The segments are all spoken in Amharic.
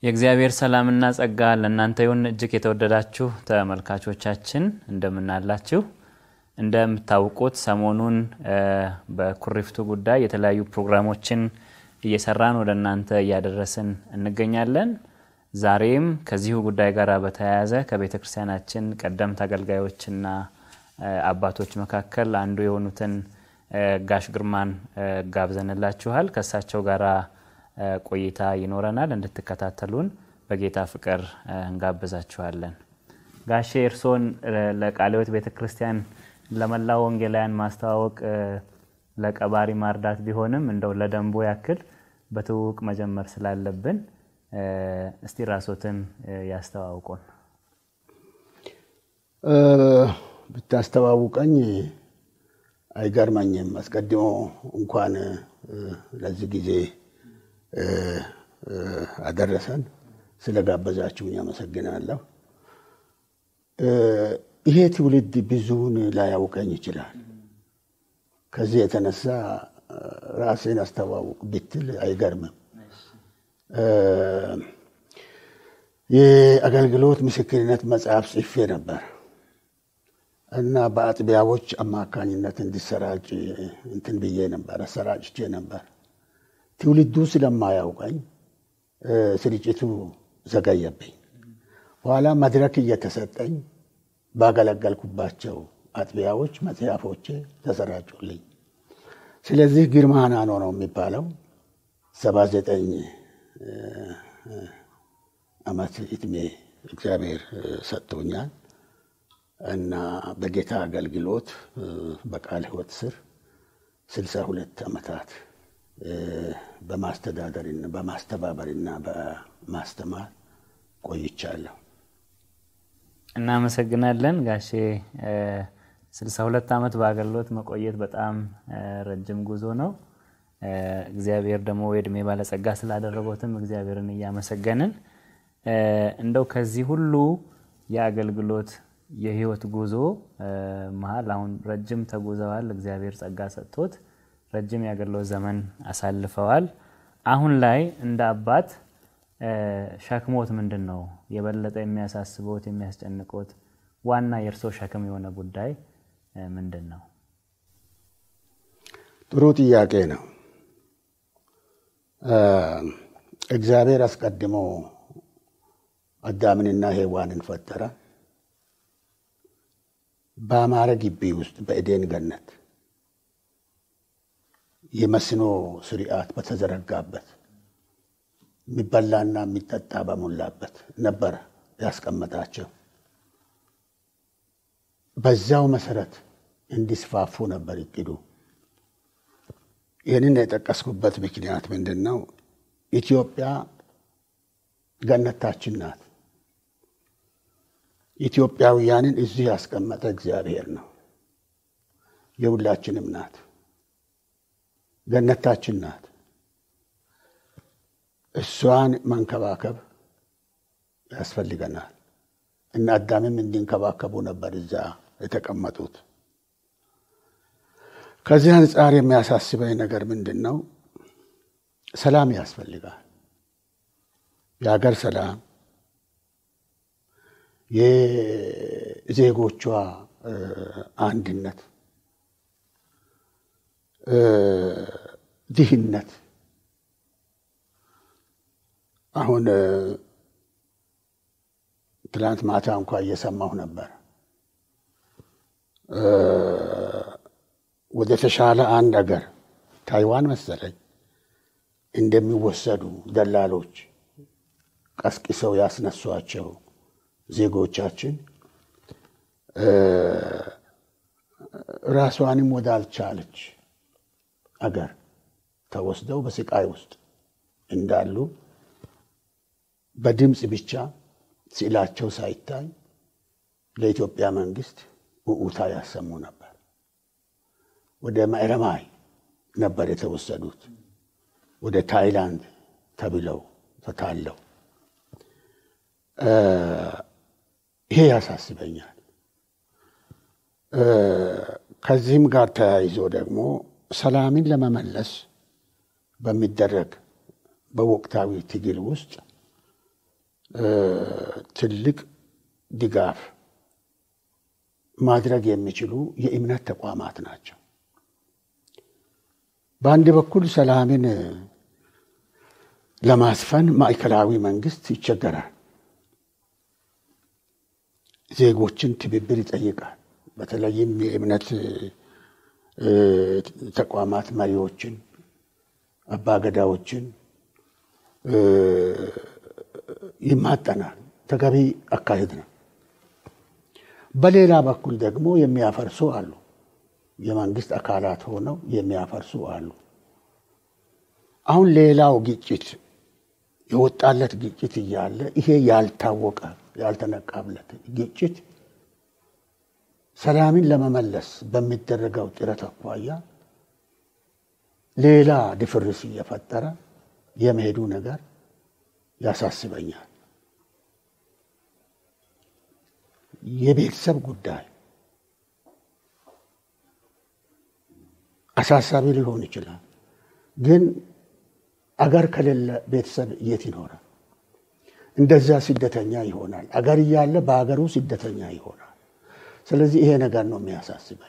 የእግዚአብሔር ሰላምና ጸጋ ለእናንተ ይሁን። እጅግ የተወደዳችሁ ተመልካቾቻችን እንደምናላችሁ። እንደምታውቁት ሰሞኑን በኩሪፍቱ ጉዳይ የተለያዩ ፕሮግራሞችን እየሰራን ወደ እናንተ እያደረስን እንገኛለን። ዛሬም ከዚሁ ጉዳይ ጋር በተያያዘ ከቤተ ክርስቲያናችን ቀደምት አገልጋዮችና አባቶች መካከል አንዱ የሆኑትን ጋሽ ግርማን ጋብዘንላችኋል። ከእሳቸው ጋር ቆይታ ይኖረናል። እንድትከታተሉን በጌታ ፍቅር እንጋብዛችኋለን። ጋሼ እርስዎን ለቃለ ሕይወት ቤተ ክርስቲያን ለመላው ወንጌላውያን ማስተዋወቅ ለቀባሪ ማርዳት ቢሆንም እንደው ለደንቦ ያክል በትውውቅ መጀመር ስላለብን እስቲ ራሶትን ያስተዋውቁን። ብታስተዋውቀኝ አይገርመኝም። አስቀድሞ እንኳን ለዚህ ጊዜ አደረሰን። ስለጋበዛችሁኝ አመሰግናለሁ። ይሄ ትውልድ ብዙውን ላያውቀኝ ይችላል። ከዚህ የተነሳ ራሴን አስተዋውቅ ብትል አይገርምም። የአገልግሎት ምስክርነት መጽሐፍ ጽፌ ነበር እና በአጥቢያዎች አማካኝነት እንዲሰራጭ እንትን ብዬ ነበር፣ አሰራጭቼ ነበር። ትውልዱ ስለማያውቀኝ ስርጭቱ ዘገየብኝ። በኋላ መድረክ እየተሰጠኝ ባገለገልኩባቸው አጥቢያዎች መጽሐፎቼ ተሰራጩልኝ። ስለዚህ ግርማ ናኖ ነው የሚባለው። ሰባ ዘጠኝ ዓመት ዕድሜ እግዚአብሔር ሰጥቶኛል እና በጌታ አገልግሎት በቃለ ሕይወት ስር ስልሳ ሁለት ዓመታት በማስተዳደርና በማስተባበርና በማስተማር ቆይቻለሁ። እናመሰግናለን ጋሼ። ስልሳ ሁለት ዓመት በአገልግሎት መቆየት በጣም ረጅም ጉዞ ነው። እግዚአብሔር ደግሞ የእድሜ ባለጸጋ ስላደረጎትም እግዚአብሔርን እያመሰገንን እንደው ከዚህ ሁሉ የአገልግሎት የህይወት ጉዞ መሀል አሁን ረጅም ተጉዘዋል። እግዚአብሔር ጸጋ ሰጥቶት ረጅም የአገልግሎት ዘመን አሳልፈዋል። አሁን ላይ እንደ አባት ሸክሞት ምንድን ነው? የበለጠ የሚያሳስቦት የሚያስጨንቆት ዋና የእርሶ ሸክም የሆነ ጉዳይ ምንድን ነው? ጥሩ ጥያቄ ነው። እግዚአብሔር አስቀድሞ አዳምንና ሔዋንን ፈጠረ። በአማረ ግቢ ውስጥ በኤዴን ገነት የመስኖ ስርዓት በተዘረጋበት የሚበላና የሚጠጣ በሞላበት ነበረ ያስቀመጣቸው። በዛው መሰረት እንዲስፋፉ ነበር እቅዱ። ይህንን የጠቀስኩበት ምክንያት ምንድን ነው? ኢትዮጵያ ገነታችን ናት። ኢትዮጵያውያንን እዚህ ያስቀመጠ እግዚአብሔር ነው። የሁላችንም ናት። ገነታችን ናት። እሷን መንከባከብ ያስፈልገናል እና አዳምም እንዲንከባከቡ ነበር እዛ የተቀመጡት። ከዚህ አንጻር የሚያሳስበኝ ነገር ምንድን ነው? ሰላም ያስፈልጋል። የሀገር ሰላም፣ የዜጎቿ አንድነት፣ ድህነት አሁን ትላንት ማታ እንኳ እየሰማሁ ነበር። ወደ ተሻለ አንድ አገር ታይዋን መሰለኝ እንደሚወሰዱ ደላሎች ቀስቅሰው ያስነሷቸው ዜጎቻችን ራሷንም ወዳልቻለች አገር ተወስደው በስቃይ ውስጥ እንዳሉ በድምፅ ብቻ ስዕላቸው ሳይታይ ለኢትዮጵያ መንግስት ውዑታ ያሰሙ ነበር። ወደ ማዕረማይ ነበር የተወሰዱት፣ ወደ ታይላንድ ተብለው ተታለው። ይሄ ያሳስበኛል። ከዚህም ጋር ተያይዞ ደግሞ ሰላምን ለመመለስ በሚደረግ በወቅታዊ ትግል ውስጥ ትልቅ ድጋፍ ማድረግ የሚችሉ የእምነት ተቋማት ናቸው። በአንድ በኩል ሰላምን ለማስፈን ማዕከላዊ መንግስት ይቸገራል። ዜጎችን ትብብር ይጠይቃል። በተለይም የእምነት ተቋማት መሪዎችን፣ አባገዳዎችን ይማጠናል። ተገቢ አካሄድ ነው። በሌላ በኩል ደግሞ የሚያፈርሱ አሉ። የመንግስት አካላት ሆነው የሚያፈርሱ አሉ። አሁን ሌላው ግጭት የወጣለት ግጭት እያለ ይሄ ያልታወቀ ያልተነቃብለት ግጭት ሰላምን ለመመለስ በሚደረገው ጥረት አኳያ ሌላ ድፍርስ እየፈጠረ የመሄዱ ነገር ያሳስበኛል። የቤተሰብ ጉዳይ አሳሳቢ ሊሆን ይችላል። ግን አገር ከሌለ ቤተሰብ የት ይኖራል? እንደዛ ስደተኛ ይሆናል። አገር እያለ በሀገሩ ስደተኛ ይሆናል። ስለዚህ ይሄ ነገር ነው የሚያሳስበኝ።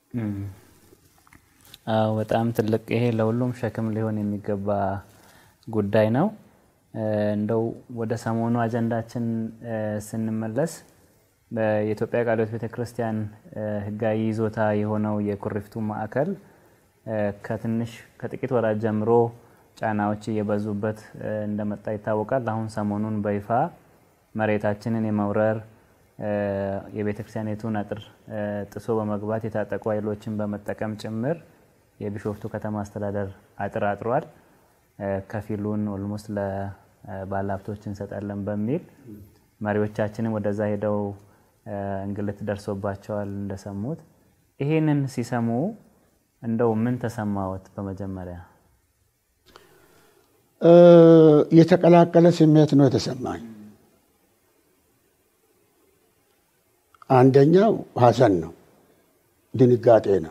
አዎ በጣም ትልቅ ይሄ ለሁሉም ሸክም ሊሆን የሚገባ ጉዳይ ነው። እንደው ወደ ሰሞኑ አጀንዳችን ስንመለስ በኢትዮጵያ ቃለ ሕይወት ቤተ ክርስቲያን ሕጋዊ ይዞታ የሆነው የኩሪፍቱ ማዕከል ከትንሽ ከጥቂት ወራት ጀምሮ ጫናዎች እየበዙበት እንደመጣ ይታወቃል። አሁን ሰሞኑን በይፋ መሬታችንን የመውረር የቤተ ክርስቲያኒቱን አጥር ጥሶ በመግባት የታጠቁ ኃይሎችን በመጠቀም ጭምር የቢሾፍቱ ከተማ አስተዳደር አጥር አጥሯል። ከፊሉን ኦልሞስት ለባለሀብቶች እንሰጣለን በሚል መሪዎቻችንም ወደዛ ሄደው እንግልት ደርሶባቸዋል እንደሰሙት። ይሄንን ሲሰሙ እንደው ምን ተሰማዎት? በመጀመሪያ የተቀላቀለ ስሜት ነው የተሰማኝ። አንደኛው ሐዘን ነው፣ ድንጋጤ ነው።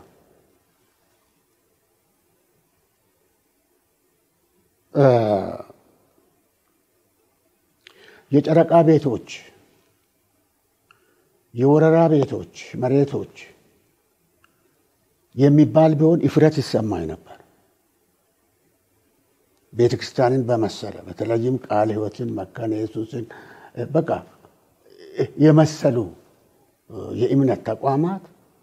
የጨረቃ ቤቶች፣ የወረራ ቤቶች፣ መሬቶች የሚባል ቢሆን እፍረት ይሰማኝ ነበር። ቤተ ክርስቲያንን በመሰለ በተለይም ቃለ ሕይወትን መካነ ኢየሱስን በቃ የመሰሉ የእምነት ተቋማት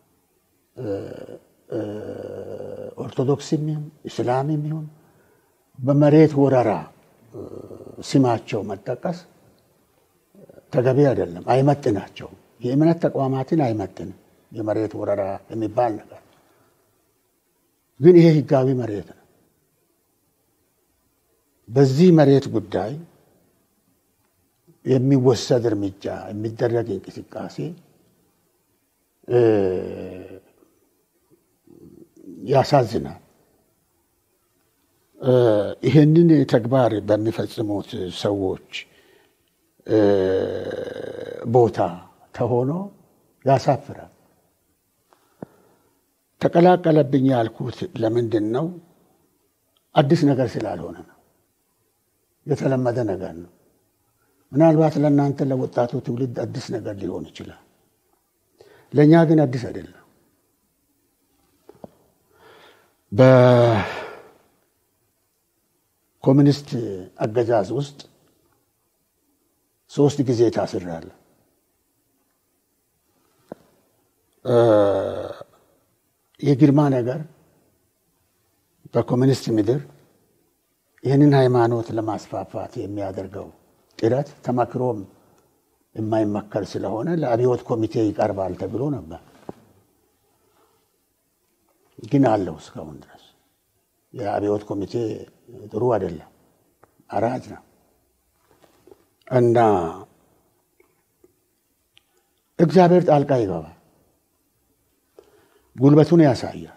ኦርቶዶክስም ይሁን እስላምም ይሁን በመሬት ወረራ ስማቸው መጠቀስ ተገቢ አይደለም፣ አይመጥናቸውም። የእምነት ተቋማትን አይመጥንም የመሬት ወረራ የሚባል ነገር። ግን ይሄ ህጋዊ መሬት ነው። በዚህ መሬት ጉዳይ የሚወሰድ እርምጃ የሚደረግ እንቅስቃሴ ያሳዝናል። ይህንን ተግባር በሚፈጽሙት ሰዎች ቦታ ተሆኖ ያሳፍራል። ተቀላቀለብኝ ያልኩት ለምንድን ነው? አዲስ ነገር ስላልሆነ ነው። የተለመደ ነገር ነው። ምናልባት ለእናንተ ለወጣቱ ትውልድ አዲስ ነገር ሊሆን ይችላል። ለእኛ ግን አዲስ አይደለም። በኮሚኒስት አገዛዝ ውስጥ ሶስት ጊዜ ታስሬያለሁ። የግርማ ነገር በኮሚኒስት ምድር ይህንን ሃይማኖት ለማስፋፋት የሚያደርገው ጥረት ተመክሮም የማይመከር ስለሆነ ለአብዮት ኮሚቴ ይቀርባል ተብሎ ነበር። ግን አለው እስካሁን ድረስ የአብዮት ኮሚቴ ጥሩ አይደለም፣ አራጅ ነው እና እግዚአብሔር ጣልቃ ይገባል፣ ጉልበቱን ያሳያል።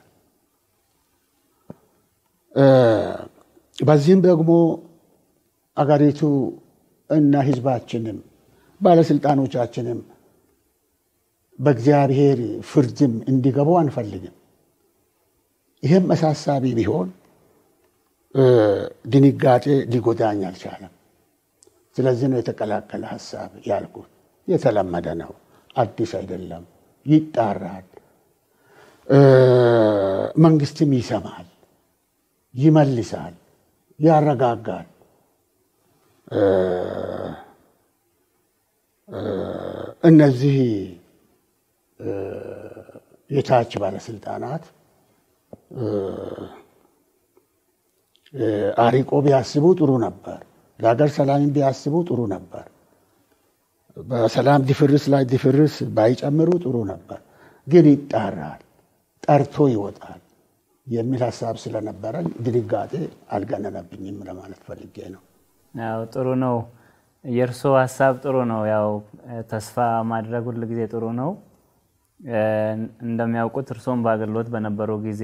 በዚህም ደግሞ አገሪቱ እና ሕዝባችንም ባለስልጣኖቻችንም በእግዚአብሔር ፍርድም እንዲገቡ አንፈልግም። ይህም አሳሳቢ ቢሆን ድንጋጤ ሊጎዳኝ አልቻለም። ስለዚህ ነው የተቀላቀለ ሀሳብ ያልኩት። የተለመደ ነው፣ አዲስ አይደለም። ይጣራል፣ መንግስትም ይሰማል፣ ይመልሳል፣ ያረጋጋል። እነዚህ የታች ባለስልጣናት አሪቆ ቢያስቡ ጥሩ ነበር። ለሀገር ሰላምን ቢያስቡ ጥሩ ነበር። በሰላም ድፍርስ ላይ ድፍርስ ባይጨምሩ ጥሩ ነበር። ግን ይጣራል፣ ጠርቶ ይወጣል የሚል ሀሳብ ስለነበረኝ ድንጋጤ አልገነነብኝም ለማለት ፈልጌ ነው። ያው ጥሩ ነው። የእርስዎ ሀሳብ ጥሩ ነው። ያው ተስፋ ማድረግ ሁል ጊዜ ጥሩ ነው። እንደሚያውቁት እርስዎም በአገልግሎት በነበሩ ጊዜ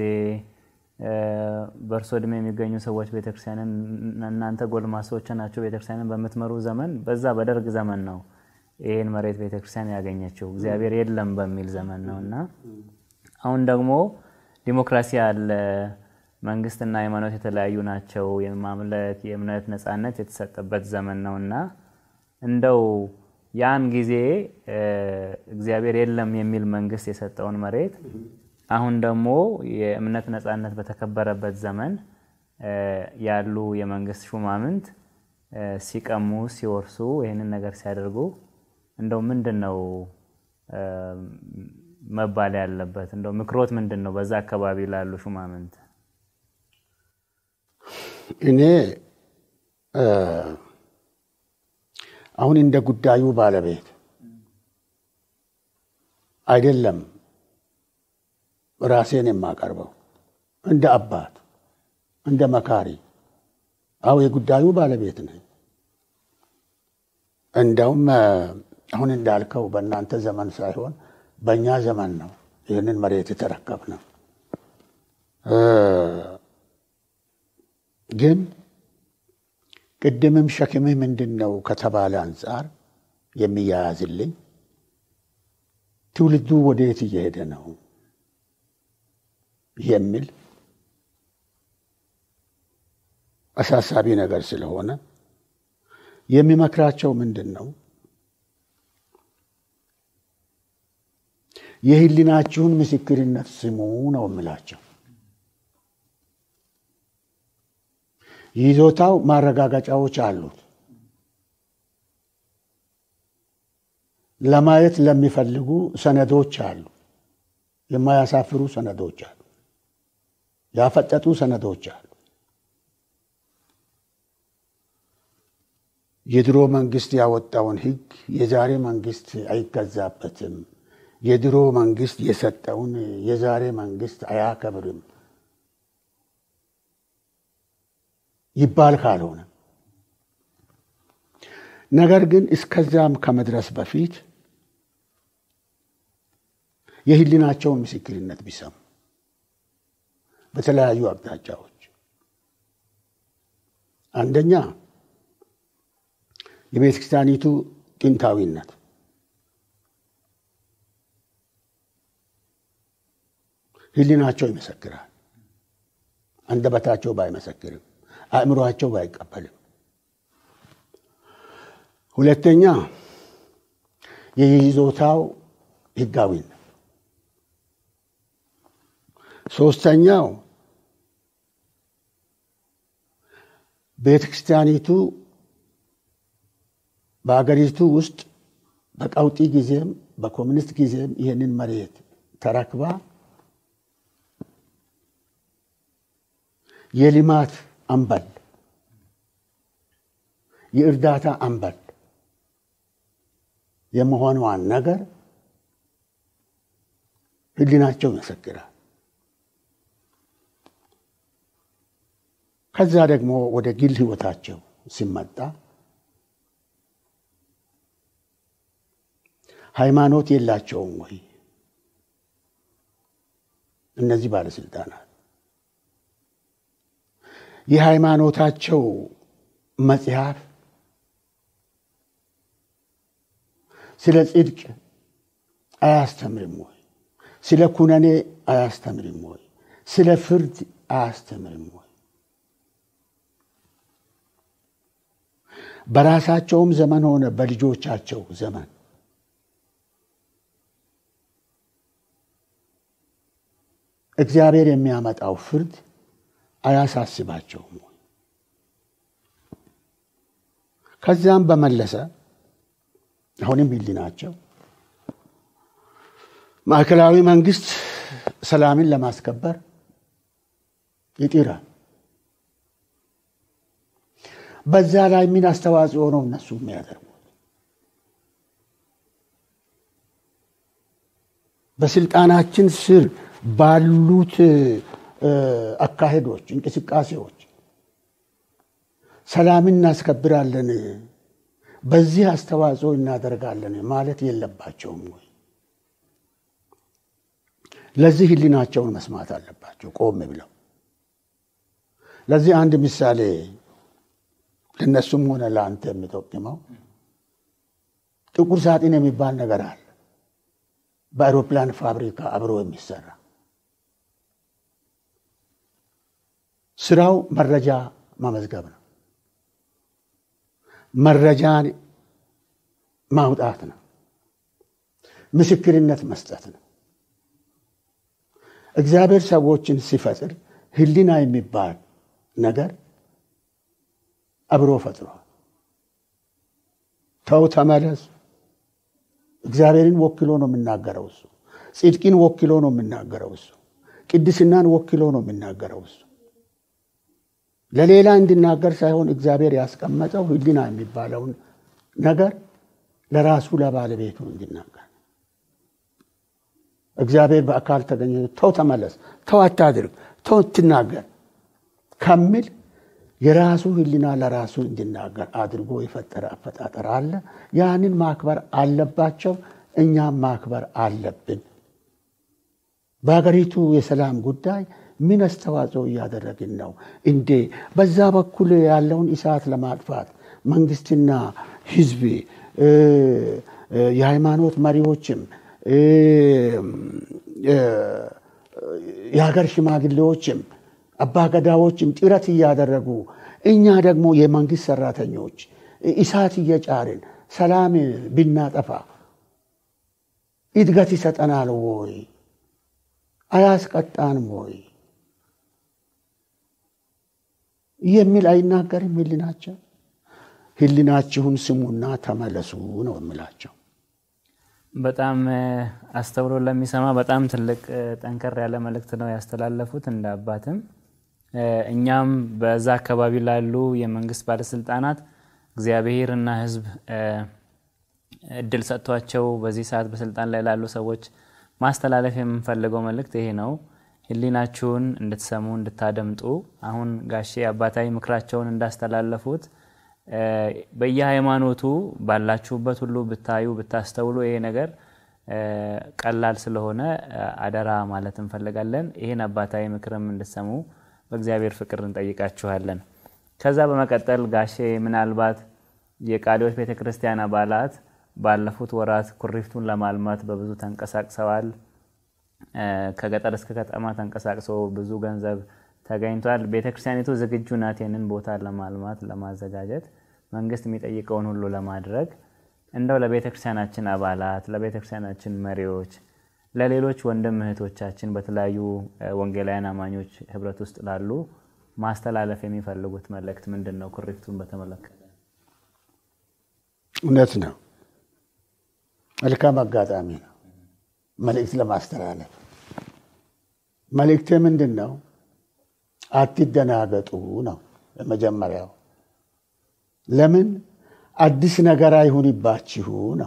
በእርሶ እድሜ የሚገኙ ሰዎች ቤተክርስቲያንን እናንተ ጎልማሶች ናቸው ቤተክርስቲያንን በምትመሩ ዘመን በዛ በደርግ ዘመን ነው ይህን መሬት ቤተክርስቲያን ያገኘችው እግዚአብሔር የለም በሚል ዘመን ነው እና አሁን ደግሞ ዲሞክራሲ አለ። መንግስትና ሃይማኖት የተለያዩ ናቸው። የማምለክ የእምነት ነፃነት የተሰጠበት ዘመን ነው እና እንደው ያን ጊዜ እግዚአብሔር የለም የሚል መንግስት የሰጠውን መሬት አሁን ደግሞ የእምነት ነፃነት በተከበረበት ዘመን ያሉ የመንግስት ሹማምንት ሲቀሙ፣ ሲወርሱ ይህንን ነገር ሲያደርጉ እንደው ምንድን ነው መባል ያለበት? እንደው ምክሮት ምንድን ነው በዛ አካባቢ ላሉ ሹማምንት? እኔ አሁን እንደ ጉዳዩ ባለቤት አይደለም ራሴን የማቀርበው እንደ አባት እንደ መካሪ፣ አሁ የጉዳዩ ባለቤት ነኝ። እንደውም አሁን እንዳልከው በእናንተ ዘመን ሳይሆን በእኛ ዘመን ነው ይህንን መሬት የተረከብነው። ግን ቅድምም ሸክምህ ምንድን ነው ከተባለ አንጻር የሚያያዝልኝ ትውልዱ ወዴት እየሄደ ነው የሚል አሳሳቢ ነገር ስለሆነ የሚመክራቸው ምንድን ነው? የህሊናችሁን ምስክርነት ስሙ ነው የምላቸው። ይዞታው ማረጋገጫዎች አሉት። ለማየት ለሚፈልጉ ሰነዶች አሉ። የማያሳፍሩ ሰነዶች አሉ። ያፈጠጡ ሰነዶች አሉ። የድሮ መንግስት ያወጣውን ህግ የዛሬ መንግስት አይገዛበትም። የድሮ መንግስት የሰጠውን የዛሬ መንግስት አያከብርም ይባል ካልሆነ ነገር ግን እስከዛም ከመድረስ በፊት የህሊናቸውን ምስክርነት ቢሰሙ በተለያዩ አቅጣጫዎች አንደኛ የቤተ ክርስቲያኒቱ ጥንታዊነት ህሊናቸው ይመሰክራል። አንደበታቸው ባይመሰክርም፣ አእምሯቸው ባይቀበልም። ሁለተኛ የይዞታው ህጋዊነት። ሶስተኛው ቤተ ክርስቲያኒቱ በአገሪቱ ውስጥ በቀውጢ ጊዜም በኮሚኒስት ጊዜም ይህንን መሬት ተረክባ የልማት አምበል የእርዳታ አምበል የመሆኗን ነገር ህሊናቸው ይመሰክራል። ከዛ ደግሞ ወደ ግል ህይወታቸው ሲመጣ ሃይማኖት የላቸውም ወይ? እነዚህ ባለስልጣናት የሃይማኖታቸው መጽሐፍ ስለ ጽድቅ አያስተምርም ወይ? ስለ ኩነኔ አያስተምርም ወይ? ስለ ፍርድ አያስተምርም ወይ? በራሳቸውም ዘመን ሆነ በልጆቻቸው ዘመን እግዚአብሔር የሚያመጣው ፍርድ አያሳስባቸውም? ከዚያም በመለሰ አሁንም ሕሊናቸው ማዕከላዊ መንግስት ሰላምን ለማስከበር ይጥራል። በዛ ላይ ምን አስተዋጽኦ ነው እነሱ የሚያደርጉት? በስልጣናችን ስር ባሉት አካሄዶች፣ እንቅስቃሴዎች ሰላምን እናስከብራለን፣ በዚህ አስተዋጽኦ እናደርጋለን ማለት የለባቸውም ወይ? ለዚህ ህሊናቸውን መስማት አለባቸው ቆም ብለው። ለዚህ አንድ ምሳሌ ለእነሱም ሆነ ለአንተ የሚጠቅመው ጥቁር ሳጥን የሚባል ነገር አለ። በአውሮፕላን ፋብሪካ አብሮ የሚሰራ ስራው መረጃ መመዝገብ ነው። መረጃን ማውጣት ነው። ምስክርነት መስጠት ነው። እግዚአብሔር ሰዎችን ሲፈጥር ህሊና የሚባል ነገር አብሮ ፈጥሯል። ተው ተመለስ። እግዚአብሔርን ወክሎ ነው የሚናገረው እሱ። ጽድቅን ወክሎ ነው የሚናገረው እሱ። ቅድስናን ወክሎ ነው የሚናገረው እሱ። ለሌላ እንዲናገር ሳይሆን እግዚአብሔር ያስቀመጠው ህሊና የሚባለውን ነገር ለራሱ ለባለቤቱ እንዲናገር እግዚአብሔር በአካል ተገኘ ተው ተመለስ፣ ተው አታድርግ፣ ተው ትናገር ከሚል የራሱ ህሊና ለራሱ እንዲናገር አድርጎ የፈጠረ አፈጣጠር አለ። ያንን ማክበር አለባቸው፣ እኛም ማክበር አለብን። በሀገሪቱ የሰላም ጉዳይ ምን አስተዋጽኦ እያደረግን ነው እንዴ? በዛ በኩል ያለውን እሳት ለማጥፋት መንግስትና ህዝብ፣ የሃይማኖት መሪዎችም የሀገር ሽማግሌዎችም አባገዳዎችም ጥረት እያደረጉ እኛ ደግሞ የመንግስት ሰራተኞች እሳት እየጫርን ሰላም ብናጠፋ እድገት ይሰጠናል ወይ? አያስቀጣንም ወይ? የሚል አይናገርም ህሊናቸው። ህሊናችሁን ስሙና ተመለሱ ነው የምላቸው። በጣም አስተውሎ ለሚሰማ በጣም ትልቅ ጠንከር ያለ መልእክት ነው ያስተላለፉት እንደ አባትም እኛም በዛ አካባቢ ላሉ የመንግስት ባለስልጣናት እግዚአብሔር እና ህዝብ እድል ሰጥቷቸው በዚህ ሰዓት በስልጣን ላይ ላሉ ሰዎች ማስተላለፍ የምንፈልገው መልእክት ይሄ ነው። ህሊናችሁን እንድትሰሙ እንድታደምጡ፣ አሁን ጋሼ አባታዊ ምክራቸውን እንዳስተላለፉት በየሃይማኖቱ ባላችሁበት ሁሉ ብታዩ ብታስተውሉ ይሄ ነገር ቀላል ስለሆነ አደራ ማለት እንፈልጋለን። ይህን አባታዊ ምክርም እንድትሰሙ በእግዚአብሔር ፍቅር እንጠይቃችኋለን። ከዛ በመቀጠል ጋሼ ምናልባት የቃሊዮት ቤተ ክርስቲያን አባላት ባለፉት ወራት ኩሪፍቱን ለማልማት በብዙ ተንቀሳቅሰዋል። ከገጠር እስከ ከተማ ተንቀሳቅሰው ብዙ ገንዘብ ተገኝቷል። ቤተ ክርስቲያኒቱ ዝግጁ ናት ይህንን ቦታ ለማልማት ለማዘጋጀት መንግስት የሚጠይቀውን ሁሉ ለማድረግ እንደው ለቤተ ክርስቲያናችን አባላት፣ ለቤተ ክርስቲያናችን መሪዎች፣ ለሌሎች ወንድም እህቶቻችን በተለያዩ ወንጌላውያን አማኞች ህብረት ውስጥ ላሉ ማስተላለፍ የሚፈልጉት መልእክት ምንድን ነው? ኩሪፍቱን በተመለከተ እውነት ነው። መልካም አጋጣሚ ነው መልእክት ለማስተላለፍ። መልእክቴ ምንድን ነው? አትደናገጡ ነው የመጀመሪያው። ለምን አዲስ ነገር አይሁንባችሁ ነው።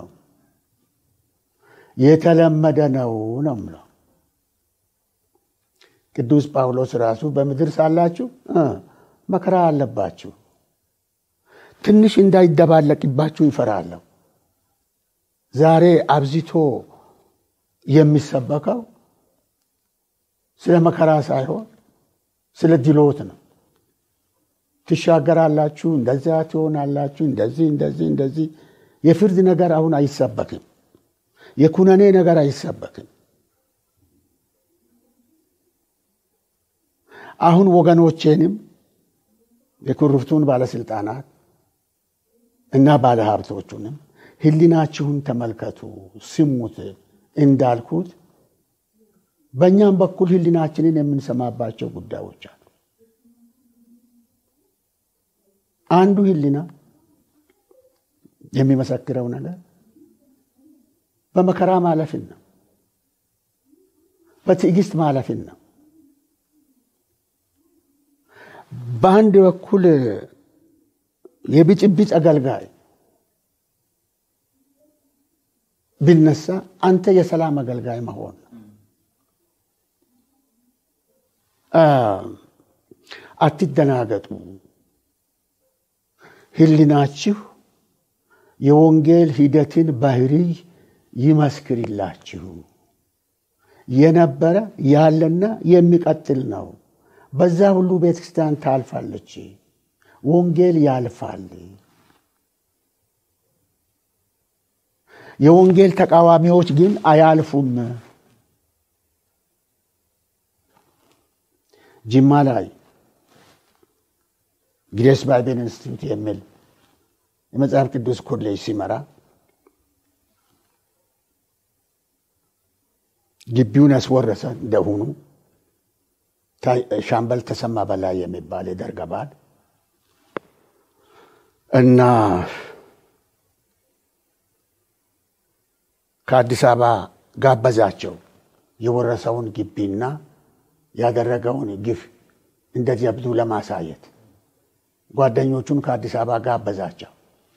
የተለመደ ነው ነው ምለው ቅዱስ ጳውሎስ ራሱ በምድር ሳላችሁ መከራ አለባችሁ፣ ትንሽ እንዳይደባለቅባችሁ ይፈራለሁ። ዛሬ አብዝቶ የሚሰበከው ስለ መከራ ሳይሆን ስለ ድሎት ነው። ትሻገራላችሁ፣ እንደዚያ ትሆናላችሁ፣ እንደዚህ እንደዚህ እንደዚህ። የፍርድ ነገር አሁን አይሰበክም። የኩነኔ ነገር አይሰበክም። አሁን ወገኖቼንም የኩሪፍቱን ባለስልጣናት እና ባለሀብቶቹንም ሕሊናችሁን ተመልከቱ፣ ስሙት እንዳልኩት በእኛም በኩል ሕሊናችንን የምንሰማባቸው ጉዳዮች አሉ። አንዱ ሕሊና የሚመሰክረው ነገር በመከራ ማለፍን ነው። በትዕግስት ማለፍን ነው። በአንድ በኩል የብጭብጭ አገልጋይ ቢነሳ አንተ የሰላም አገልጋይ መሆን ነው። አትደናገጡ። ሕሊናችሁ የወንጌል ሂደትን ባህሪ ይመስክርላችሁ። የነበረ ያለና የሚቀጥል ነው። በዛ ሁሉ ቤተ ክርስቲያን ታልፋለች። ወንጌል ያልፋል። የወንጌል ተቃዋሚዎች ግን አያልፉም። ጅማ ላይ ግሬስ ባይቤል ኢንስቲትዩት የሚል የመጽሐፍ ቅዱስ ኮሌጅ ሲመራ ግቢውን ያስወረሰ እንደሆኑ ሻምበል ተሰማ በላይ የሚባል የደርግ አባል እና ከአዲስ አበባ ጋበዛቸው። የወረሰውን ግቢና ያደረገውን ግፍ እንደ ጀብዱ ለማሳየት ጓደኞቹን ከአዲስ አበባ ጋበዛቸው።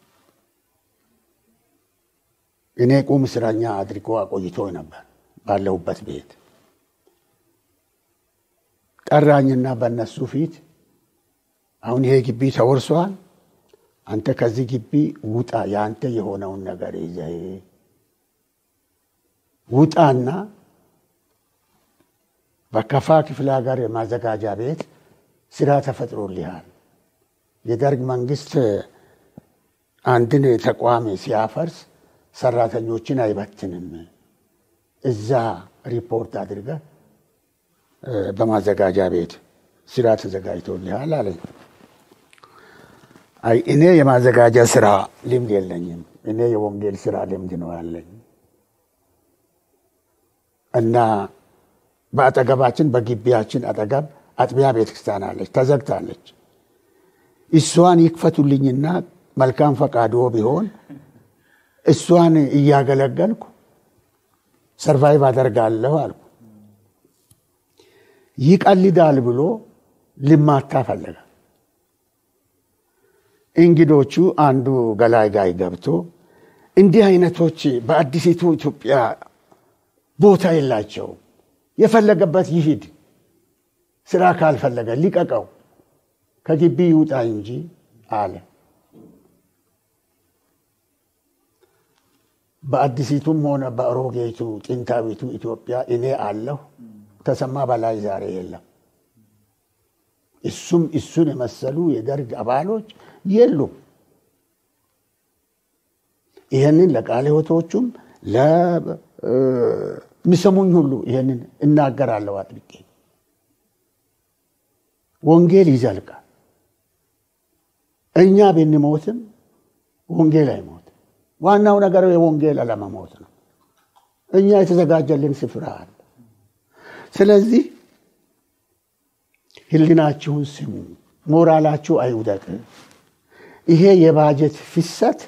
እኔ ቁም እስረኛ አድርጎ አቆይቶ ነበር ባለሁበት ቤት ጠራኝና በእነሱ ፊት አሁን ይሄ ግቢ ተወርሷል፣ አንተ ከዚህ ግቢ ውጣ፣ የአንተ የሆነውን ነገር ይዘህ ውጣና በከፋ ክፍለ ሀገር የማዘጋጃ ቤት ስራ ተፈጥሮልሃል። የደርግ መንግስት አንድን ተቋም ሲያፈርስ ሰራተኞችን አይበትንም። እዛ ሪፖርት አድርገህ በማዘጋጃ ቤት ስራ ተዘጋጅቶልሃል አለኝ። አይ እኔ የማዘጋጃ ስራ ልምድ የለኝም። እኔ የወንጌል ስራ ልምድ ነው ያለኝ እና በአጠገባችን በግቢያችን አጠገብ አጥቢያ ቤተክርስቲያን አለች፣ ተዘግታለች። እሷን ይክፈቱልኝና መልካም ፈቃዶ ቢሆን እሷን እያገለገልኩ ሰርቫይቭ አደርጋለሁ አልኩ። ይቀልዳል ብሎ ልማታ ፈለገ። እንግዶቹ አንዱ ገላይ ጋይ ገብቶ እንዲህ አይነቶች በአዲሲቱ ኢትዮጵያ ቦታ የላቸውም፣ የፈለገበት ይሂድ፣ ስራ ካልፈለገ ሊቀቀው፣ ከግቢ ይውጣ እንጂ አለ። በአዲሲቱም ሆነ በአሮጌቱ ጥንታዊቱ ኢትዮጵያ እኔ አለሁ። ተሰማ በላይ ዛሬ የለም። እሱም እሱን የመሰሉ የደርግ አባሎች የሉም። ይህንን ለቃለ ሕይወቶቹም ለሚሰሙኝ ሁሉ ይህንን እናገራለሁ አጥብቄ። ወንጌል ይዘልቃል። እኛ ብንሞትም ወንጌል አይሞትም። ዋናው ነገር የወንጌል አለመሞት ነው። እኛ የተዘጋጀልን ስፍራ አለ። ስለዚህ ሕሊናችሁን ስሙ፣ ሞራላችሁ አይውደቅ። ይሄ የባጀት ፍሰት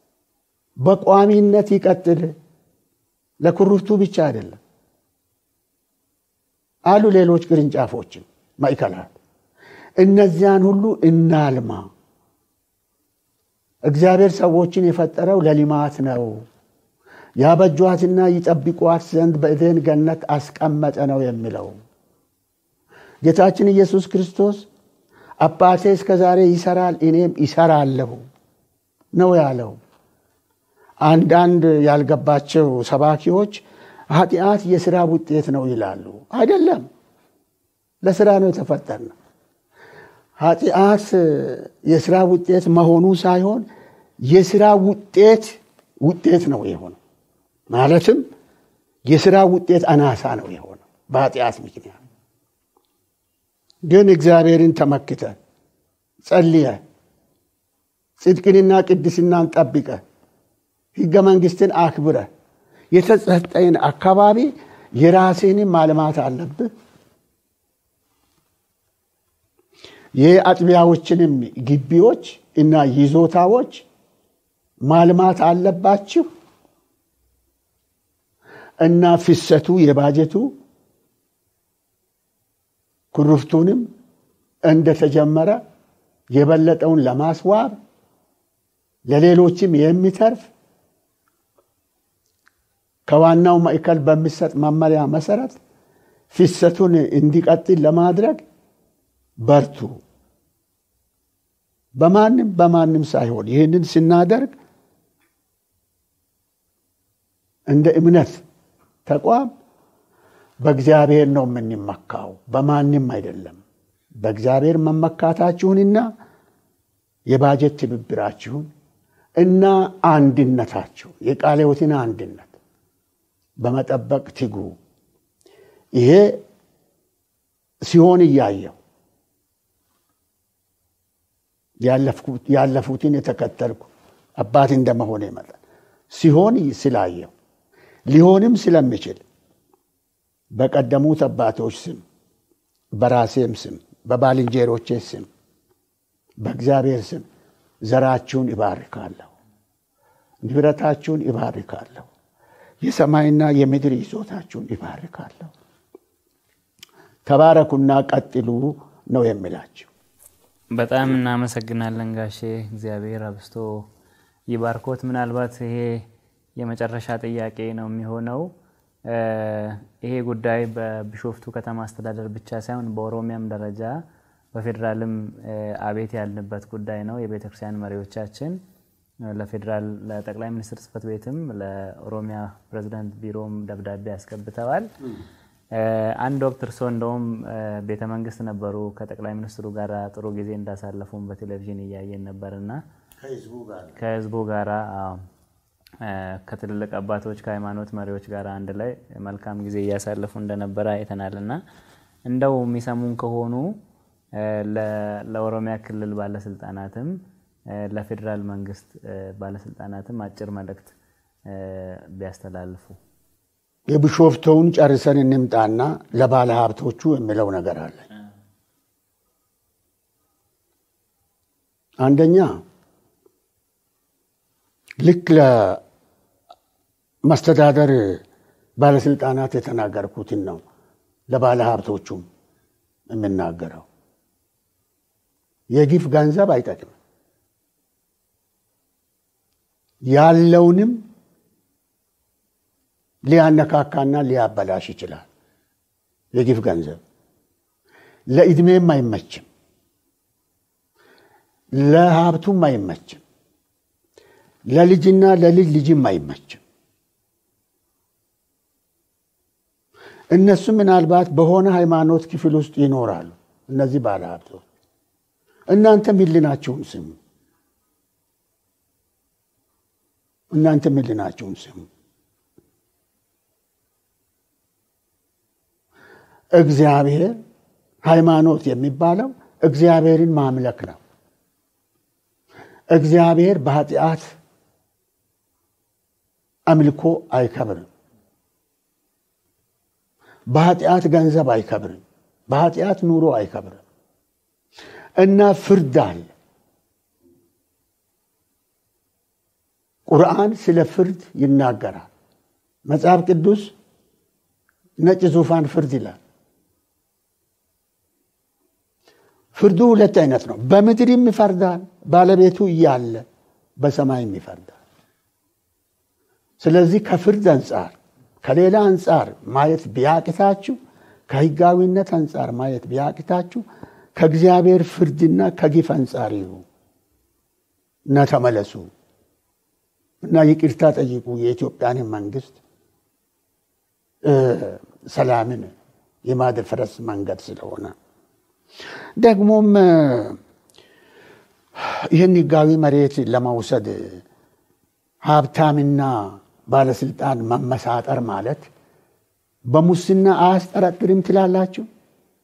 በቋሚነት ይቀጥል። ለኩርፍቱ ብቻ አይደለም አሉ ሌሎች ቅርንጫፎችም ማዕከላት። እነዚያን ሁሉ እናልማ። እግዚአብሔር ሰዎችን የፈጠረው ለልማት ነው። ያበጇትና ይጠብቋት ዘንድ በኤዴን ገነት አስቀመጠ ነው የሚለው ጌታችን ኢየሱስ ክርስቶስ አባቴ እስከ ዛሬ ይሰራል እኔም ይሰራለሁ ነው ያለው። አንዳንድ ያልገባቸው ሰባኪዎች ኃጢአት የስራ ውጤት ነው ይላሉ። አይደለም፣ ለስራ ነው የተፈጠርነው። ኃጢአት የስራ ውጤት መሆኑ ሳይሆን የስራ ውጤት ውጤት ነው የሆነው። ማለትም የስራ ውጤት አናሳ ነው የሆነው በኃጢአት ምክንያት። ግን እግዚአብሔርን ተመክተ ጸልየ ጽድቅንና ቅድስናን ጠብቀ ሕገ መንግስትን አክብረ የተሰጠን አካባቢ የራሴንም ማልማት አለብህ። የአጥቢያዎችንም ግቢዎች እና ይዞታዎች ማልማት አለባችሁ እና ፍሰቱ የባጀቱ ኩርፍቱንም እንደተጀመረ የበለጠውን ለማስዋብ ለሌሎችም የሚተርፍ ከዋናው ማዕከል በሚሰጥ መመሪያ መሰረት ፍሰቱን እንዲቀጥል ለማድረግ በርቱ። በማንም በማንም ሳይሆን ይህንን ስናደርግ እንደ እምነት ተቋም በእግዚአብሔር ነው የምንመካው፣ በማንም አይደለም። በእግዚአብሔር መመካታችሁንና የባጀት ትብብራችሁን እና አንድነታችሁን የቃለ ሕይወትን አንድነት በመጠበቅ ትጉ። ይሄ ሲሆን እያየው ያለፉትን የተከተልኩ አባት እንደመሆነ መጠን ሲሆን ስላየው ሊሆንም ስለሚችል በቀደሙት አባቶች ስም በራሴም ስም በባልንጀሮቼ ስም በእግዚአብሔር ስም ዘራችሁን ይባርካለሁ፣ ንብረታችሁን ይባርካለሁ፣ የሰማይና የምድር ይዞታችሁን ይባርካለሁ። ተባረኩና ቀጥሉ ነው የሚላቸው። በጣም እናመሰግናለን ጋሼ። እግዚአብሔር አብስቶ ይባርኮት። ምናልባት ይሄ የመጨረሻ ጥያቄ ነው የሚሆነው። ይሄ ጉዳይ በቢሾፍቱ ከተማ አስተዳደር ብቻ ሳይሆን በኦሮሚያም ደረጃ በፌዴራልም አቤት ያልንበት ጉዳይ ነው። የቤተ ክርስቲያን መሪዎቻችን ለፌዴራል ለጠቅላይ ሚኒስትር ጽሕፈት ቤትም ለኦሮሚያ ፕሬዚዳንት ቢሮም ደብዳቤ ያስገብተዋል። አንድ ወቅት እርስዎ እንደውም ቤተ መንግስት ነበሩ። ከጠቅላይ ሚኒስትሩ ጋር ጥሩ ጊዜ እንዳሳለፉም በቴሌቪዥን እያየን ነበርና ከህዝቡ ጋር ከትልልቅ አባቶች ከሃይማኖት መሪዎች ጋር አንድ ላይ መልካም ጊዜ እያሳለፉ እንደነበረ አይተናል እና እንደው የሚሰሙን ከሆኑ ለኦሮሚያ ክልል ባለስልጣናትም ለፌዴራል መንግስት ባለስልጣናትም አጭር መልእክት ቢያስተላልፉ። የቢሾፍቱውን ጨርሰን እንምጣና ለባለ ሀብቶቹ የሚለው ነገር አለ። አንደኛ ልክ ለመስተዳደር ባለስልጣናት የተናገርኩትን ነው ለባለ ሀብቶቹም የምናገረው። የግፍ ገንዘብ አይጠቅምም። ያለውንም ሊያነካካና ሊያበላሽ ይችላል። የግፍ ገንዘብ ለዕድሜም አይመችም፣ ለሀብቱም አይመችም፣ ለልጅና ለልጅ ልጅም አይመችም። እነሱ ምናልባት በሆነ ሃይማኖት ክፍል ውስጥ ይኖራሉ። እነዚህ ባለ ሀብቶች እናንተም ሕሊናችሁን ስሙ። እናንተም ሕሊናችሁን ስሙ። እግዚአብሔር ሃይማኖት የሚባለው እግዚአብሔርን ማምለክ ነው። እግዚአብሔር በኃጢአት አምልኮ አይከብርም። በኃጢአት ገንዘብ አይከብርም። በኃጢአት ኑሮ አይከብርም እና ፍርድ አለ። ቁርአን ስለ ፍርድ ይናገራል። መጽሐፍ ቅዱስ ነጭ ዙፋን ፍርድ ይላል። ፍርዱ ሁለት አይነት ነው። በምድርም ይፈርዳል፣ ባለቤቱ እያለ በሰማይም ይፈርዳል። ስለዚህ ከፍርድ አንጻር ከሌላ አንጻር ማየት ቢያቅታችሁ፣ ከህጋዊነት አንጻር ማየት ቢያቅታችሁ ከእግዚአብሔር ፍርድና ከግፍ አንጻር ይሁ እና ተመለሱ እና ይቅርታ ጠይቁ የኢትዮጵያንን መንግስት ሰላምን የማደፍረስ መንገድ ስለሆነ ደግሞም ይህን ህጋዊ መሬት ለመውሰድ ሀብታምና ባለስልጣን መመሳጠር ማለት በሙስና አያስጠረጥርም ትላላችሁ?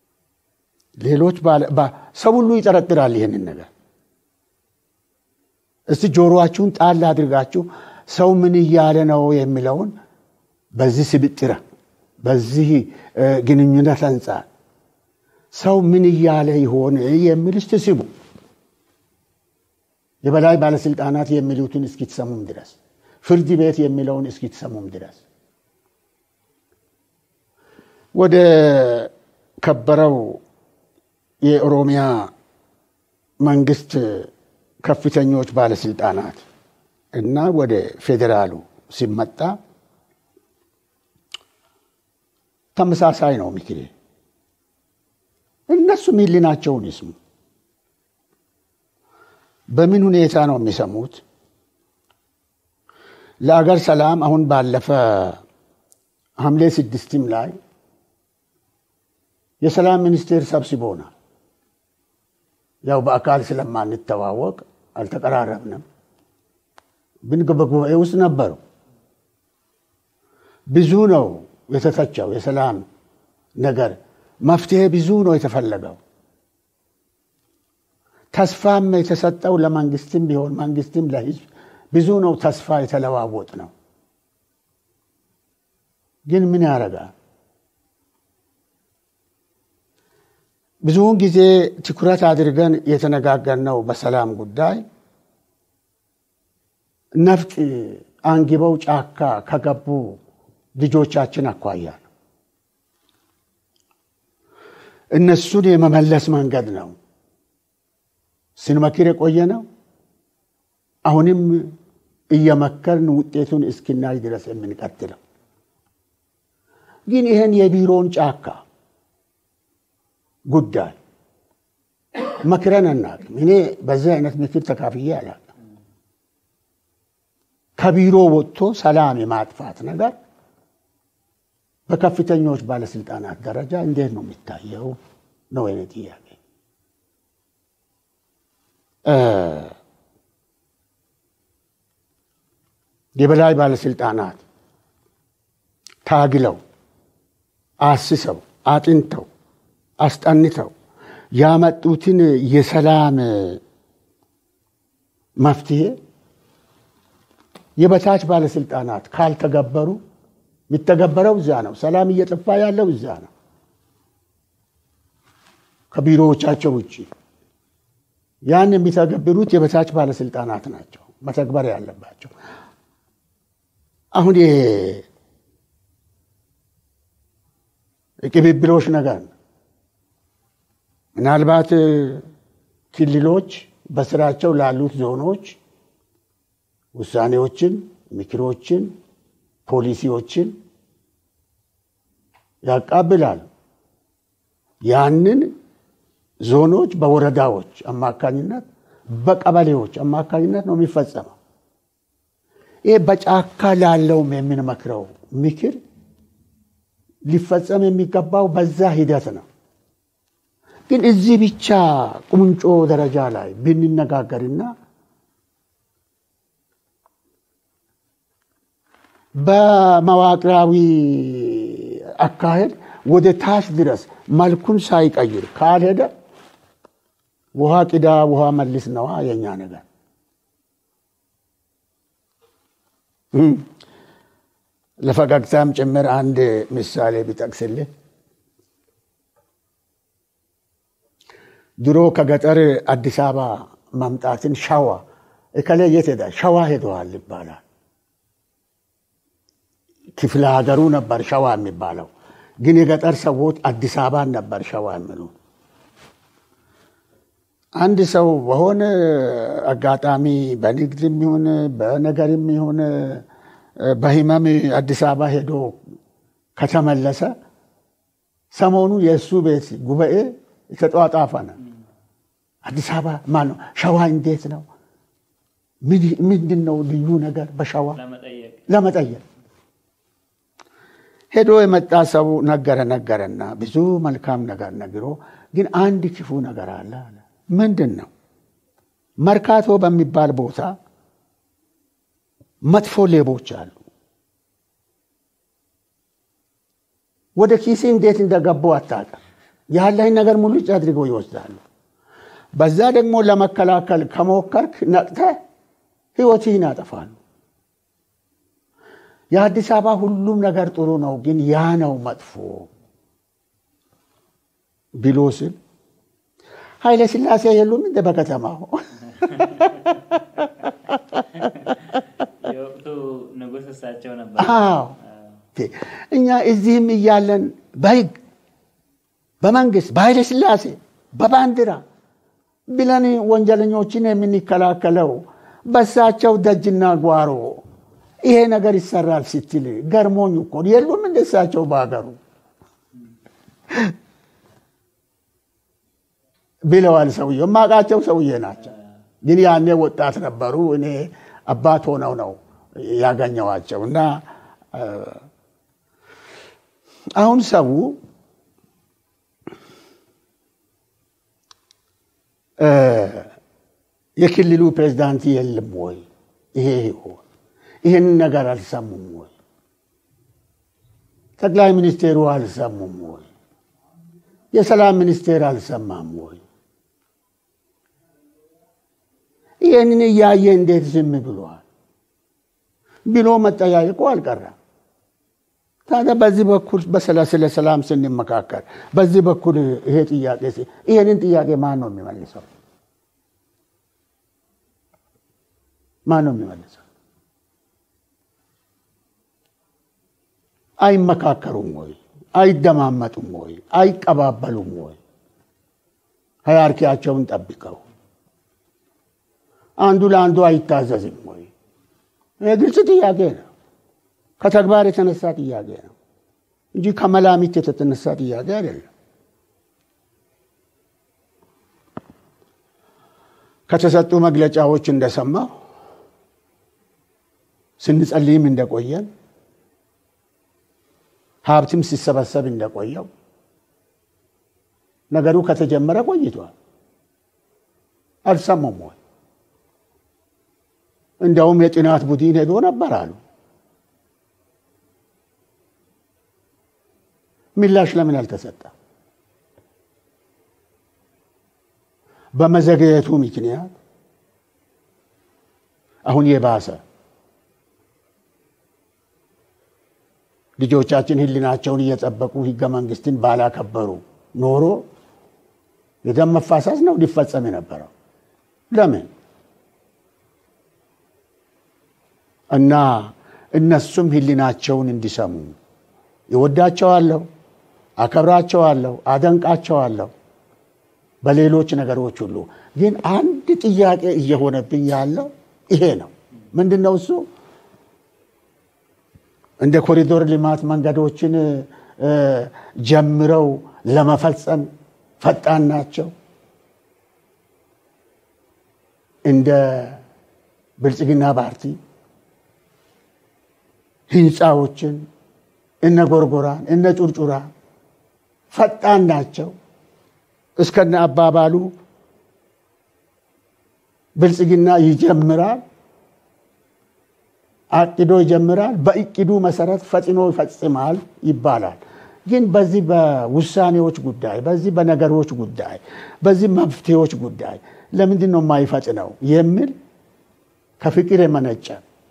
ሌሎች ሰው ሁሉ ይጠረጥራል ይህንን ነገር። እስቲ ጆሮአችሁን ጣል አድርጋችሁ ሰው ምን እያለ ነው የሚለውን በዚህ ስብጥረ በዚህ ግንኙነት አንጻር ሰው ምን እያለ ይሆን የሚል እስቲ ስሙ። የበላይ ባለስልጣናት የሚሉትን እስኪትሰሙም ድረስ ፍርድ ቤት የሚለውን እስኪትሰሙም ድረስ ወደ ከበረው የኦሮሚያ መንግስት ከፍተኞች ባለስልጣናት እና ወደ ፌዴራሉ ሲመጣ ተመሳሳይ ነው ምክሬ። እነሱም ሕሊናቸውን ይስሙ። በምን ሁኔታ ነው የሚሰሙት? ለአገር ሰላም አሁን ባለፈ ሐምሌ ስድስትም ላይ የሰላም ሚኒስቴር ሰብስቦናል። ያው በአካል ስለማንተዋወቅ አልተቀራረብንም፣ ግን በጉባኤ ውስጥ ነበሩ። ብዙ ነው የተተቸው የሰላም ነገር መፍትሄ ብዙ ነው የተፈለገው። ተስፋም የተሰጠው ለመንግስትም ቢሆን መንግስትም ለህዝብ ብዙ ነው ተስፋ የተለዋወጥ ነው። ግን ምን ያደርጋል? ብዙውን ጊዜ ትኩረት አድርገን የተነጋገርነው በሰላም ጉዳይ ነፍጥ አንግበው ጫካ ከገቡ ልጆቻችን አኳያ ነው። እነሱን የመመለስ መንገድ ነው ስንመክር የቆየ ነው። አሁንም እየመከርን ውጤቱን እስክናይ ድረስ የምንቀጥለው ግን ይህን የቢሮውን ጫካ ጉዳይ መክረን አናውቅም። እኔ በዚህ አይነት ምክር ተካፍዬ አላውቅም። ከቢሮ ወጥቶ ሰላም የማጥፋት ነገር በከፍተኞች ባለስልጣናት ደረጃ እንዴት ነው የሚታየው? ነው የኔ ጥያቄ። የበላይ ባለስልጣናት ታግለው አስሰው አጥንተው አስጠንተው ያመጡትን የሰላም መፍትሄ የበታች ባለስልጣናት ካልተገበሩ የሚተገበረው እዛ ነው። ሰላም እየጠፋ ያለው እዛ ነው፣ ከቢሮዎቻቸው ውጭ። ያን የሚተገብሩት የበታች ባለስልጣናት ናቸው መተግበር ያለባቸው። አሁን ይሄ የቅብብሎች ነገር ነው። ምናልባት ክልሎች በስራቸው ላሉት ዞኖች ውሳኔዎችን፣ ምክሮችን፣ ፖሊሲዎችን ያቃብላሉ። ያንን ዞኖች በወረዳዎች አማካኝነት በቀበሌዎች አማካኝነት ነው የሚፈጸመው። ይህ በጫካ ላለውም የምንመክረው ምክር ሊፈጸም የሚገባው በዛ ሂደት ነው። ግን እዚህ ብቻ ቁንጮ ደረጃ ላይ ብንነጋገርና በመዋቅራዊ አካሄድ ወደ ታች ድረስ መልኩን ሳይቀይር ካልሄደ ውሃ ቅዳ ውሃ መልስ ነዋ የኛ ነገር። ለፈገግታም ጭምር አንድ ምሳሌ ቢጠቅስልህ ድሮ ከገጠር አዲስ አበባ መምጣትን ሸዋ እከሌ የት ሄዳ ሸዋ ሄደዋል ይባላል። ክፍለ ሀገሩ ነበር ሸዋ የሚባለው፣ ግን የገጠር ሰዎች አዲስ አበባን ነበር ሸዋ የሚሉ። አንድ ሰው በሆነ አጋጣሚ በንግድም ይሁን በነገርም ይሁን በህመም አዲስ አበባ ሄዶ ከተመለሰ ሰሞኑ የእሱ ቤት ጉባኤ የተጧጣፈ ነው። አዲስ አበባ ማነው ሸዋ እንዴት ነው? ምንድን ነው ልዩ ነገር በሸዋ ለመጠየቅ ሄዶ የመጣ ሰው ነገረ ነገረና ብዙ መልካም ነገር ነግሮ፣ ግን አንድ ክፉ ነገር አለ አለ። ምንድን ነው? መርካቶ በሚባል ቦታ መጥፎ ሌቦች አሉ። ወደ ኪሴ እንዴት እንደገቡ አታውቅም። ያለህን ነገር ሙሉጭ አድርገው ይወስዳሉ። በዛ ደግሞ ለመከላከል ከሞከርክ ነቅተህ ህይወትህን ያጠፋሉ። የአዲስ አበባ ሁሉም ነገር ጥሩ ነው፣ ግን ያ ነው መጥፎ ብሎ ስል ኃይለ ሥላሴ የሉም እንደ በከተማው የወቅቱ ንጉሥ እሳቸው ነበር። አዎ እኛ እዚህም እያለን በህግ በመንግስት በኃይለ ሥላሴ በባንዲራ ብለን ወንጀለኞችን የምንከላከለው በሳቸው ደጅና ጓሮ ይሄ ነገር ይሰራል ስትል ገርሞኝ እኮ የሉም እንደ እሳቸው በሀገሩ ብለዋል። ሰውዬው የማውቃቸው ሰውዬ ናቸው፣ ግን ያኔ ወጣት ነበሩ። እኔ አባት ሆነው ነው ያገኘዋቸው እና አሁን ሰው የክልሉ ፕሬዝዳንት የለም ወይ? ይሄ ይሆን ይህን ነገር አልሰሙም ወይ? ጠቅላይ ሚኒስቴሩ አልሰሙም ወይ? የሰላም ሚኒስቴር አልሰማም ወይ? ይህንን እያየ እንዴት ዝም ብሏል ብሎ መጠያየቁ አልቀረም። ታዲያ በዚህ በኩል ስለ ሰላም ስንመካከር በዚህ በኩል ይሄ ጥያቄ ይሄንን ጥያቄ ማን ነው የሚመልሰው? ማን ነው የሚመልሰው? አይመካከሩም ወይ? አይደማመጡም ወይ? አይቀባበሉም ወይ? ሀያርኪያቸውን ጠብቀው አንዱ ለአንዱ አይታዘዝም ወይ? ግልጽ ጥያቄ ነው። ከተግባር የተነሳ ጥያቄ ነው እንጂ ከመላሚት የተነሳ ጥያቄ አይደለም። ከተሰጡ መግለጫዎች እንደሰማው ስንጸልይም እንደቆየን ሀብትም ሲሰበሰብ እንደቆየው ነገሩ ከተጀመረ ቆይቷል። አልሰሙም ወይ? እንዲያውም የጥናት ቡድን ሄዶ ነበር አሉ። ምላሽ ለምን አልተሰጠ? በመዘግየቱ ምክንያት አሁን የባሰ ልጆቻችን ሕሊናቸውን እየጠበቁ ሕገ መንግስትን ባላከበሩ ኖሮ የደም መፋሰስ ነው ሊፈጸም የነበረው። ለምን እና እነሱም ሕሊናቸውን እንዲሰሙ ይወዳቸዋለሁ፣ አከብራቸዋለሁ፣ አደንቃቸዋለሁ በሌሎች ነገሮች ሁሉ። ግን አንድ ጥያቄ እየሆነብኝ ያለው ይሄ ነው። ምንድን ነው እሱ? እንደ ኮሪዶር ልማት መንገዶችን ጀምረው ለመፈጸም ፈጣን ናቸው። እንደ ብልጽግና ፓርቲ ህንፃዎችን እነ ጎርጎራን እነ ጩርጩራ ፈጣን ናቸው። እስከነ አባባሉ ብልጽግና ይጀምራል፣ አቅዶ ይጀምራል፣ በእቅዱ መሰረት ፈጥኖ ይፈጽማል ይባላል። ግን በዚህ በውሳኔዎች ጉዳይ፣ በዚህ በነገሮች ጉዳይ፣ በዚህ መፍትሄዎች ጉዳይ ለምንድን ነው የማይፈጥነው የሚል ከፍቅር የመነጨ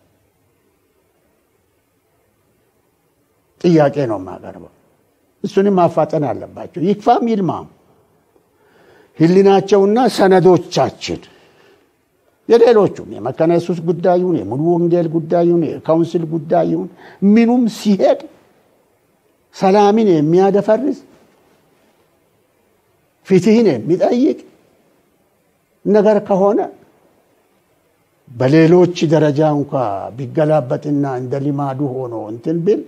ጥያቄ ነው የማቀርበው። እሱንም ማፋጠን አለባቸው። ይክፋም ይልማም ህሊናቸውና ሰነዶቻችን የሌሎቹም የመካነ ኢየሱስ ጉዳዩን የሙሉ ወንጌል ጉዳዩን የካውንስል ጉዳዩን ምኑም ሲሄድ ሰላምን የሚያደፈርስ ፍትህን የሚጠይቅ ነገር ከሆነ በሌሎች ደረጃ እንኳ ቢገላበጥና እንደ ልማዱ ሆኖ እንትን ብል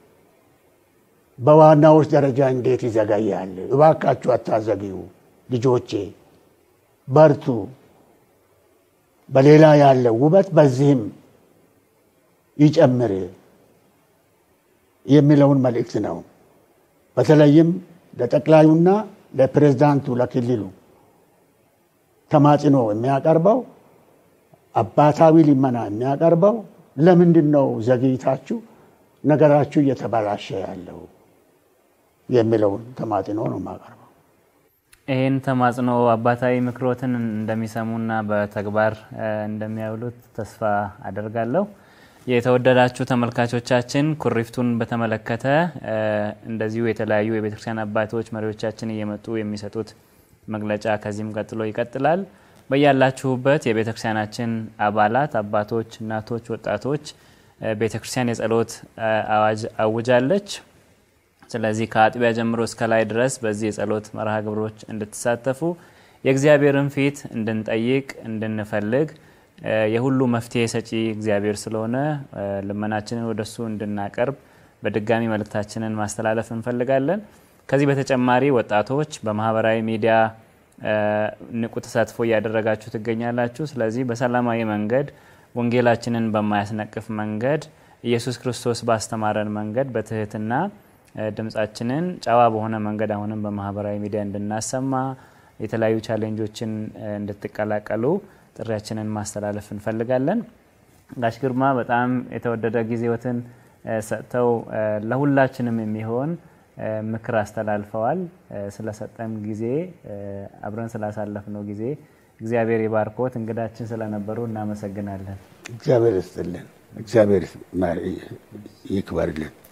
በዋናዎች ደረጃ እንዴት ይዘገያል? እባካችሁ አታዘግዩ ልጆቼ፣ በርቱ። በሌላ ያለው ውበት በዚህም ይጨምር የሚለውን መልእክት ነው። በተለይም ለጠቅላዩና ለፕሬዝዳንቱ ለክልሉ ተማጽኖ የሚያቀርበው አባታዊ ልመና የሚያቀርበው ለምንድን ነው ዘግይታችሁ ነገራችሁ እየተበላሸ ያለው የሚለውን ተማጽኖ ነው የማቀርበው። ይህን ተማጽኖ አባታዊ ምክሮትን እንደሚሰሙና በተግባር እንደሚያውሉት ተስፋ አደርጋለሁ። የተወደዳችሁ ተመልካቾቻችን ኩሪፍቱን በተመለከተ እንደዚሁ የተለያዩ የቤተክርስቲያን አባቶች መሪዎቻችን እየመጡ የሚሰጡት መግለጫ ከዚህም ቀጥሎ ይቀጥላል። በያላችሁበት የቤተክርስቲያናችን አባላት፣ አባቶች፣ እናቶች፣ ወጣቶች ቤተክርስቲያን የጸሎት አዋጅ አውጃለች። ስለዚህ ከአጥቢያ ጀምሮ እስከ ላይ ድረስ በዚህ የጸሎት መርሃ ግብሮች እንድትሳተፉ የእግዚአብሔርን ፊት እንድንጠይቅ እንድንፈልግ የሁሉ መፍትሄ ሰጪ እግዚአብሔር ስለሆነ ልመናችንን ወደሱ እንድናቀርብ በድጋሚ መልእክታችንን ማስተላለፍ እንፈልጋለን። ከዚህ በተጨማሪ ወጣቶች በማህበራዊ ሚዲያ ንቁ ተሳትፎ እያደረጋችሁ ትገኛላችሁ። ስለዚህ በሰላማዊ መንገድ ወንጌላችንን በማያስነቅፍ መንገድ ኢየሱስ ክርስቶስ ባስተማረን መንገድ በትህትና ድምጻችንን ጨዋ በሆነ መንገድ አሁንም በማህበራዊ ሚዲያ እንድናሰማ የተለያዩ ቻሌንጆችን እንድትቀላቀሉ ጥሪያችንን ማስተላለፍ እንፈልጋለን። ጋሽ ግርማ በጣም የተወደደ ጊዜዎትን ሰጥተው ለሁላችንም የሚሆን ምክር አስተላልፈዋል። ስለሰጠን ጊዜ አብረን ስላሳለፍነው ጊዜ እግዚአብሔር ይባርኮት። እንግዳችን ስለነበሩ እናመሰግናለን። እግዚአብሔር ይስጥልን። እግዚአብሔር ይክበርልን።